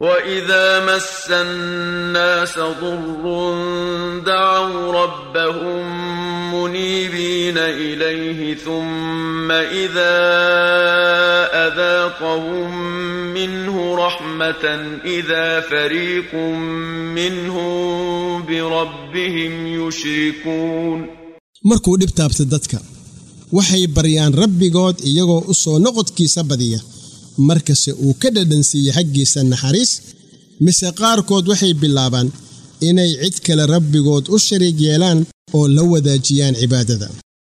واذا مس الناس ضر دعوا ربهم منيبين اليه ثم اذا اذاقهم منه رحمه اذا فريق منهم بربهم يشركون markuu dhib taabta dadka waxay baryaan rabbigood iyagoo u soo noqodkiisa badiya markase uu ka dhadhansiiye xaggiisa naxariis mise qaarkood waxay bilaabaan inay cid kale rabbigood u shariig yeelaan oo la wadaajiyaan cibaadada